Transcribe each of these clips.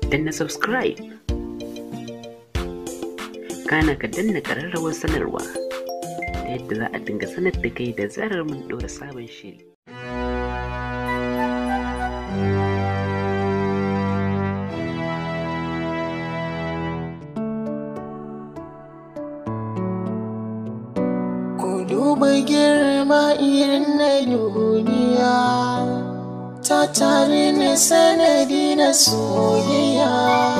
danna subscribe kana ka danna ƙararrawar sanarwa ta yadda za a dinga sanar da kai da zarar mun ɗora sabon shiri Ku duba girma irin na duniya ta tare ne sanadi na soyayya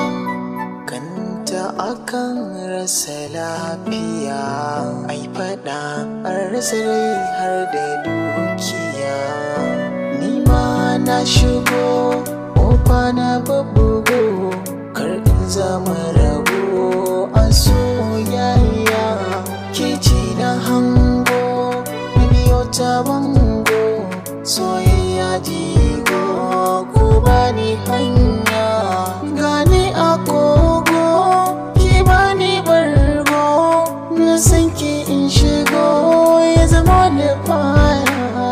kanta akan rasa lafiya ai fada an rasa rai har da dukiya ni ma na shigo ƙofa na babbugo kar in zama rago a soyayya ke ci na hango na biyo ta bango soyayya jigo ku bani hanya gani a kogo ki bani bargo na san ki in shigo ya zama da baya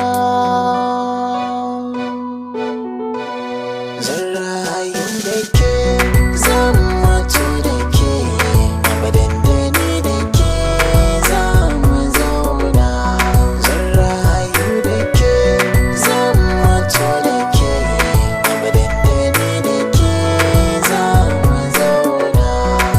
zan rayu da ke zan mutu da ke abadan da ni da ke za mu zauna zan rayu da ke zan mutu da ke abadan da ni da ke za mu zauna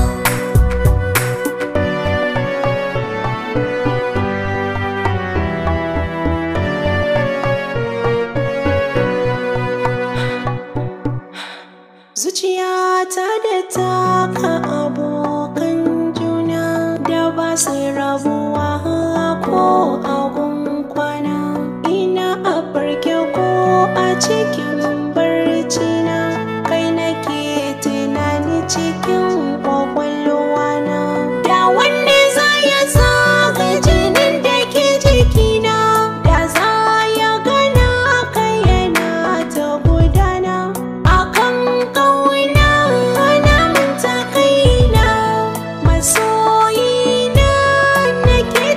Zuciyata da taka abokan juna da ba su rabuwa ko agun kwana ina a farke ko a cikin barci na kai nake tunani cikin kwakwalwa na da wanne za ya zaga jinin da ke jikina da za ya gana kai yana ta gudana akan kauna na manta kaina masoyina nake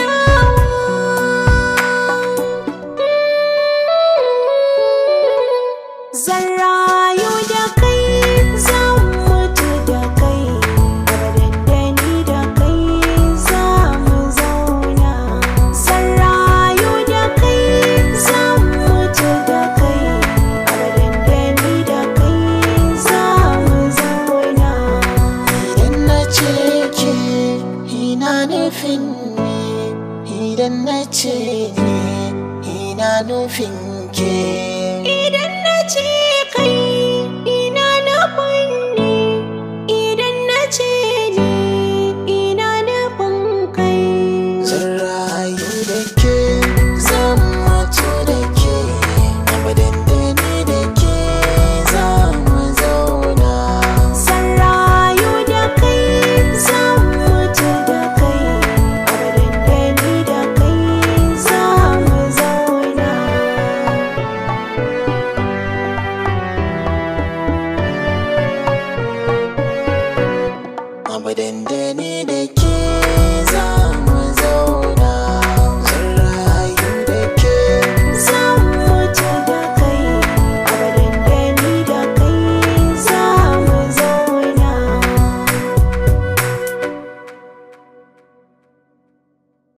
tunawa zan rayu da kai zan mutu da kai abadan da ni da kai za mu zauna zan rayu da kai zan mutu da kai abadan da ni da kai za mu zauna Idan na ce ke ina nufin ne Idan na ce ne ina nufin ke